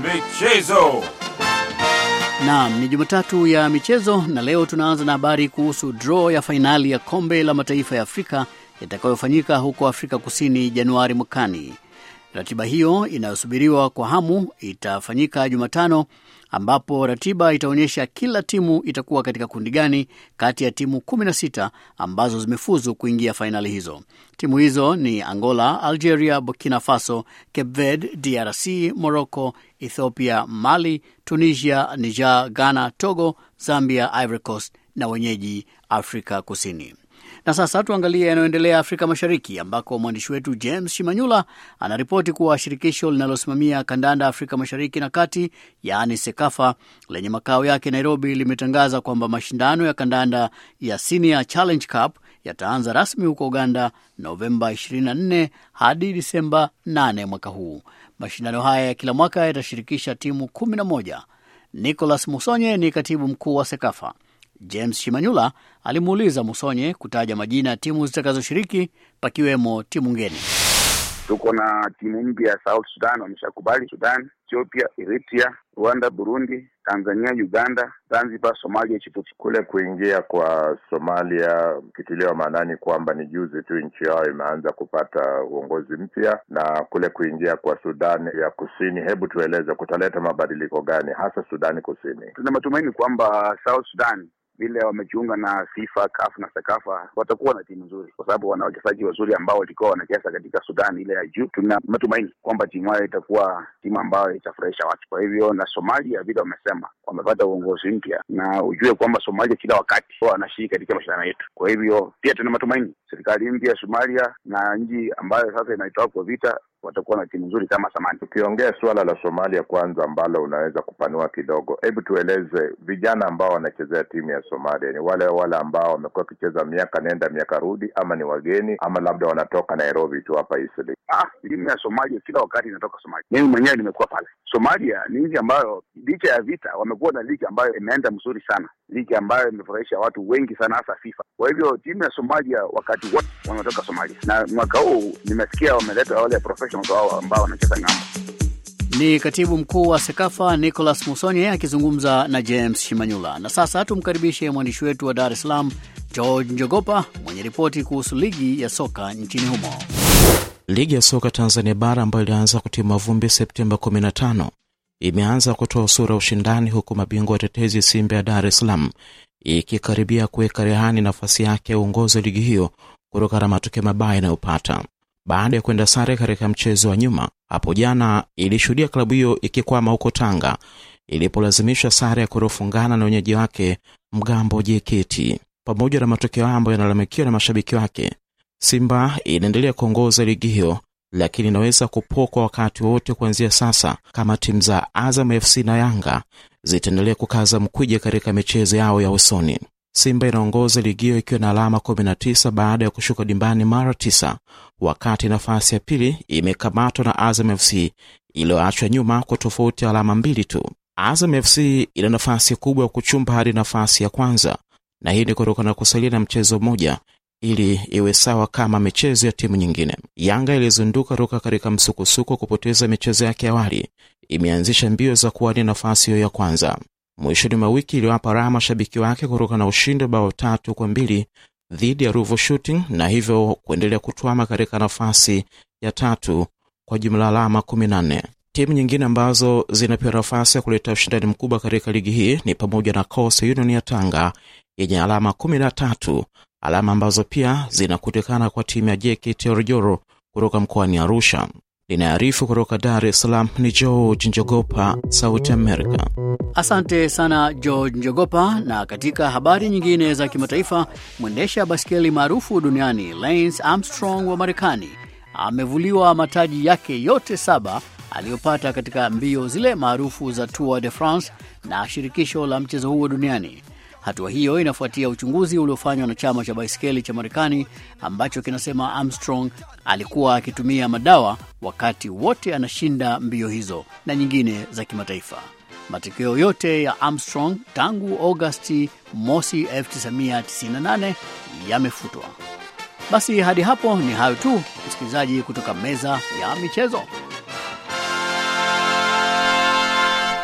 Michezo. Naam, ni Jumatatu ya michezo na leo tunaanza na habari kuhusu draw ya fainali ya kombe la mataifa ya Afrika itakayofanyika huko Afrika Kusini Januari mwakani. Ratiba hiyo inayosubiriwa kwa hamu itafanyika Jumatano ambapo ratiba itaonyesha kila timu itakuwa katika kundi gani kati ya timu 16 ambazo zimefuzu kuingia fainali hizo. Timu hizo ni Angola, Algeria, Burkina Faso, Cape Verde, DRC, Morocco, Ethiopia, Mali, Tunisia, Niger, Ghana, Togo, Zambia, Ivory Coast na wenyeji Afrika Kusini. Na sasa tuangalie yanayoendelea Afrika Mashariki, ambako mwandishi wetu James Shimanyula anaripoti kuwa shirikisho linalosimamia kandanda Afrika Mashariki na Kati, yaani SEKAFA, lenye makao yake Nairobi, limetangaza kwamba mashindano ya kandanda ya Senior Challenge Cup yataanza rasmi huko Uganda Novemba 24 hadi Disemba 8 mwaka huu. Mashindano haya ya kila mwaka yatashirikisha timu 11. Nicholas Musonye ni katibu mkuu wa SEKAFA. James Shimanyula alimuuliza Musonye kutaja majina ya timu zitakazoshiriki pakiwemo timu ngeni. Tuko na timu mpya ya South Sudan wameshakubali, Sudan, Ethiopia, Eritrea, Rwanda, Burundi, Tanzania, Uganda, Zanzibar, Somalia, Djibouti. Kule kuingia kwa Somalia ukitiliwa maanani kwamba ni juzi tu nchi yao imeanza kupata uongozi mpya, na kule kuingia kwa Sudan ya Kusini, hebu tueleze kutaleta mabadiliko gani hasa Sudani Kusini? Tuna matumaini kwamba South Sudan vile wamejiunga na FIFA, CAF na SEKAFA watakuwa na timu nzuri, kwa sababu wana wachezaji wazuri ambao walikuwa wanacheza katika Sudan ile ya juu. Tuna matumaini kwamba timu hayo itakuwa timu ambayo itafurahisha watu. Kwa hivyo, na Somalia vile wamesema wamepata uongozi mpya, na ujue kwamba Somalia kila wakati wanashiriki katika mashindano yetu. Kwa hivyo, pia tuna matumaini serikali mpya ya Somalia na nchi ambayo sasa inaitoa kwa vita watakuwa na timu nzuri kama zamani. Ukiongea suala la Somalia kwanza, ambalo unaweza kupanua kidogo, hebu tueleze vijana ambao wanachezea timu ya Somalia ni wale wale ambao wamekuwa wakicheza miaka nenda miaka rudi, ama ni wageni, ama labda wanatoka Nairobi tu hapa Eastleigh? Ah, timu ya Somalia kila wakati inatoka Somalia. Mimi mwenyewe nimekuwa pale. Somalia ni nchi ambayo licha ya vita wamekuwa na ligi ambayo imeenda mzuri sana, ligi ambayo imefurahisha watu wengi sana, hasa FIFA. Kwa hivyo timu ya Somalia wakati wote wanatoka Somalia, na mwaka huu nimesikia wameleta wale professionals wao ambao wanacheza ng'ambo. Ni katibu mkuu wa SEKAFA Nicholas Musonye akizungumza na James Shimanyula. Na sasa tumkaribishe mwandishi wetu wa Dar es Salaam George Njogopa mwenye ripoti kuhusu ligi ya soka nchini humo. Ligi ya soka Tanzania bara ambayo ilianza kutima vumbi Septemba 15 imeanza kutoa sura ushindani, huku mabingwa watetezi Simba ya Dar es Salaam ikikaribia kuweka rehani nafasi yake ya uongozi wa ligi hiyo kutokana na matokeo mabaya inayopata baada ya kwenda sare katika mchezo wa nyuma hapo jana. Ilishuhudia klabu hiyo ikikwama huko Tanga ilipolazimishwa sare ya kurofungana na wenyeji wake Mgambo JKT. Pamoja na matokeo ambayo yanalalamikiwa na mashabiki wake, Simba inaendelea kuongoza ligi hiyo, lakini inaweza kupokwa wakati wowote kuanzia sasa kama timu za Azam FC na Yanga zitaendelea kukaza mkwija katika michezo yao ya usoni. Simba inaongoza ligi hiyo ikiwa na alama 19 baada ya kushuka dimbani mara 9, wakati nafasi ya pili imekamatwa na Azam FC iliyoachwa nyuma kwa tofauti ya alama mbili tu. Azam FC ina nafasi kubwa ya kuchumba hadi nafasi ya kwanza, na hii ni kutokana na kusalia na mchezo mmoja ili iwe sawa kama michezo ya timu nyingine. Yanga ilizunduka toka katika msukosuko kupoteza michezo yake awali, imeanzisha mbio za kuwania nafasi hiyo ya kwanza mwishoni mwa wiki iliwapa raha mashabiki wake kutokana na ushindi bao tatu kwa mbili dhidi ya Ruvu Shooting na hivyo kuendelea kutwama katika nafasi ya tatu kwa jumla alama 14. Timu nyingine ambazo zinapewa nafasi ya kuleta ushindani mkubwa katika ligi hii ni pamoja na Coastal Union ya Tanga yenye alama 13, alama ambazo pia zinakutikana kwa timu ya JKT Oljoro kutoka mkoani Arusha. Linaarifu kutoka Dar es Salaam ni George Njogopa, Sauti Amerika. Asante sana George Njogopa. Na katika habari nyingine za kimataifa, mwendesha baskeli maarufu duniani Lance Armstrong wa Marekani amevuliwa mataji yake yote saba aliyopata katika mbio zile maarufu za Tour de France na shirikisho la mchezo huo duniani. Hatua hiyo inafuatia uchunguzi uliofanywa na chama cha baiskeli cha Marekani ambacho kinasema Armstrong alikuwa akitumia madawa wakati wote anashinda mbio hizo na nyingine za kimataifa. Matokeo yote ya Armstrong tangu Agosti mosi 1998 yamefutwa. Basi hadi hapo ni hayo tu, msikilizaji, kutoka meza ya michezo.